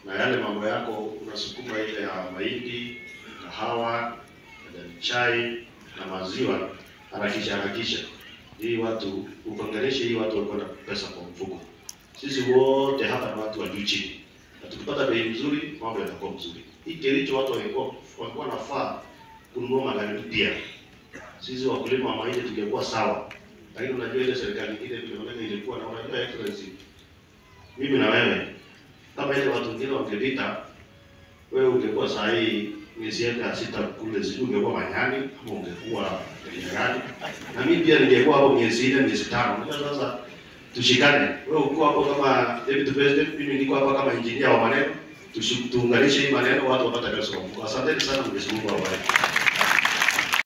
na yale mambo yako unasukuma ile ya mahindi, kahawa, majani chai na maziwa, harakisha harakisha, hii watu ukongeleshe, hii watu walikuwa na pesa kwa mfuko. Sisi wote hapa ni watu wa juu chini, na tukipata bei nzuri, mambo yatakuwa mzuri. Hii Kericho watu walikuwa walikuwa nafaa kununua magari mpya. Sisi wakulima wa mahindi tungekuwa sawa, lakini unajua ile serikali ile vile maneno ilikuwa na unajua excellency, mimi na wewe kama ile watu wengine wangepita, wewe ungekuwa saa hii miezi ya sita kule, sijui ungekuwa Manyani ama ungekuwa Nyerani, na mimi pia ningekuwa hapo miezi nne miezi tano. Unajua sasa tushikane, wewe uko hapo kama deputy president, mimi niko hapa kama engineer wa maneno, tushi- tuunganishe hii maneno, watu wapate pesa kwa mfuko. Asanteni sana, Mwenyezi Mungu awabariki.